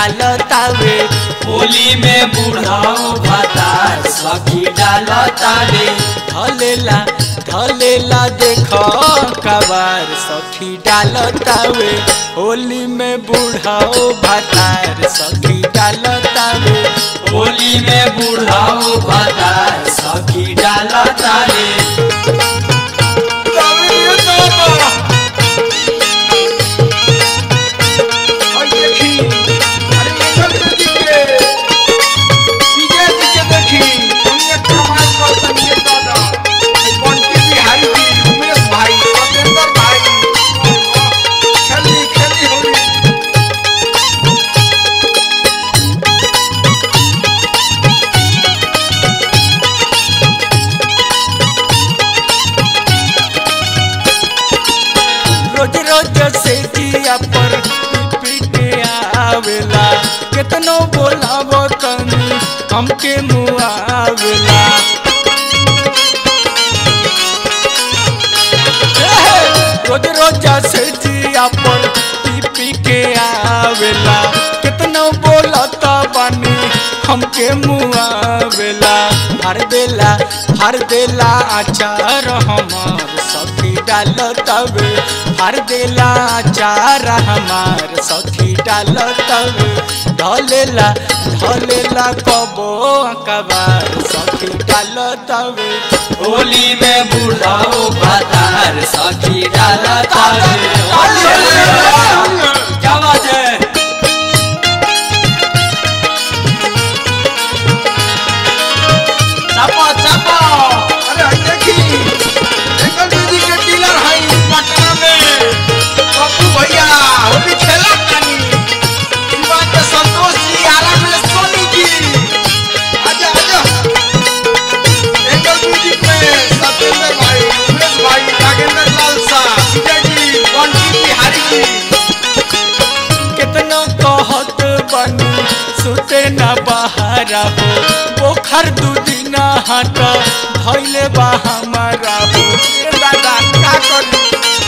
डालतावे होली में बुढ़ाओ भतार सखी डालतावे धलेला धलेला देख कबार सखी डालतावे होली में बूढ़ाओ भातार सखी डालतावे होली में बुढ़ाओ भतार सखी डालतावे रोज रोज से जिया पर पी के आवेला केतनो बोलाव कनी हमके मुआवेला रोज रोज से जिया पर पी पी के आवेला केतनो बोलता बानी हमके मुआवेला हर देला हर देला आचार हमार सखी डालतवे हर देला आचार हमार सखी डालतवे ढलेला ढलेला कबो कबार सखी डालतवे होली में बुढ़ाओ भतार सखी डालतावे क्या बात है चापा चापा कितना कहत बनी सुते न बहारा हो पोखर दू दिन हट धैले बा हमारा हो ए दादा का करी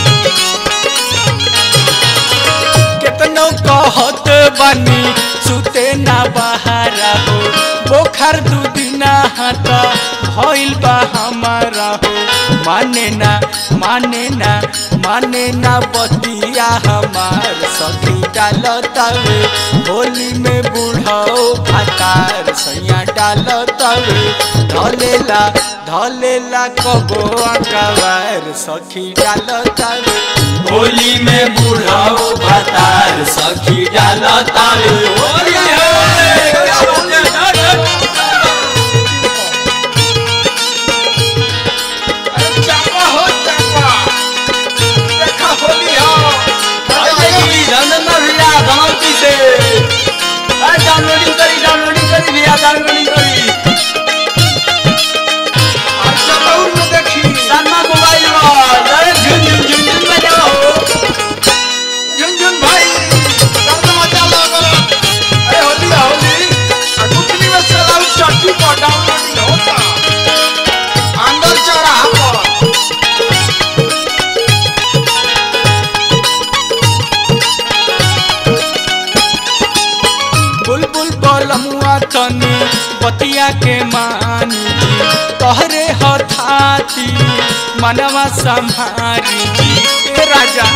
कितनो कहत बनी सुते न बहारा हो पोखर दू दिन हट भइल बा हमारा हो माने ना माने ना माने ना बतिया हमार सखी डालतावे होली में बूढ़ो भातार सैया डालतावे धलेला धलेला कबो अकबार सखी डालतावे होली में बुढ़ाओ भतार सखी डालतावे होली है क्या बात है रंजना भैया धनौती से अरे डाउनलोडिंग करी डाउनलोडिंग करी भैया डाउनलोडिंग करी शर्मा मोबाइल पर अरे झुन झुन झुन झुन बजाओ झुनझुन भाई करना मचा लो करो अरे होली है, होली आ कुटनी में चलाऊ चट्टी पर डाउनलोडिंग होता अंदर चौराहा पर बुलबुल बलमुआ तनी बतिया के मानी जी तोहरे हथाती मनवा संभारी जी ए राजा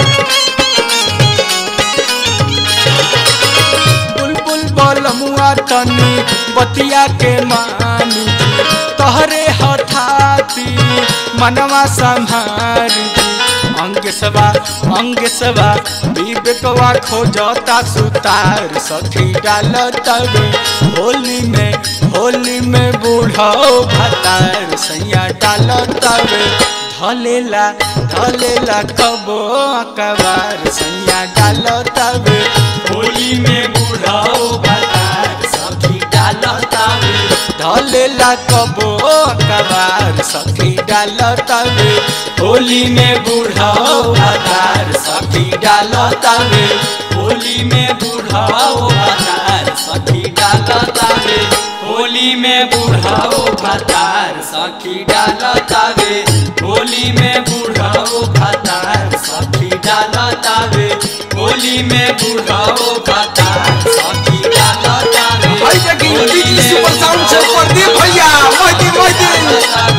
बुलबुल बलमुआ तनी बतिया के मानी जी तोहरे हथाती मनवा संभारी जी अंग सवा अंग सवा विवेकवा खोजता सुतार सखी डालतवे होली में होली में बूढ़ो भतार सैया डालतवे धलेला धलेला कबो अकबार सैया डालतवे होली में बुढ़ाओ भतार सखी डालतावे धलेला कबो अकबार सखी डालतवे होली में बुढ़ाओ भतार सखी डालतावे होली में बुढ़ाओ भतार सखी डालतावे होली में बुढ़ाओ भतार सखी डालतावे होली में बुढ़ाओ भतार सखी डालतावे होली में बुढ़ाओ भतार सखी से प्रदीप भैया मोदी मोदी